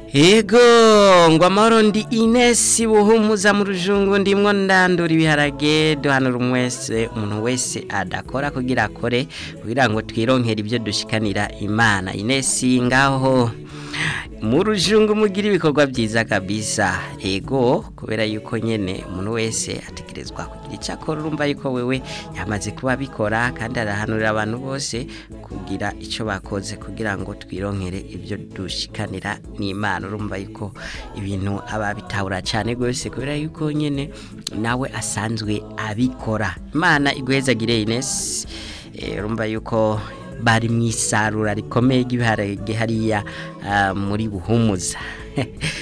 Ego ngo amahoro ndi Ines buhumuza mu rujungu ndimwo ndandura ibiharage duhanura umwese umuntu wese adakora kugira akore kugira ngo twironkere ibyo dushikanira Imana Ines ngaho mu rujungu mugira ibikorwa byiza kabisa ego kubera yuko nyene umuntu wese ategerezwa kugira icyo akora urumva yuko wewe yamaze kuba bikora kandi arahanurira abantu bose kugira icyo bakoze kugira ngo twironkere ibyo dushikanira n'Imana urumva yuko ibintu aba bitahura cyane rwose kubera yuko nyene nawe asanzwe abikora Imana igwezagire Ines urumva yuko bari mu isarura rikomeye ry'ibiharage hariya muri buhumuza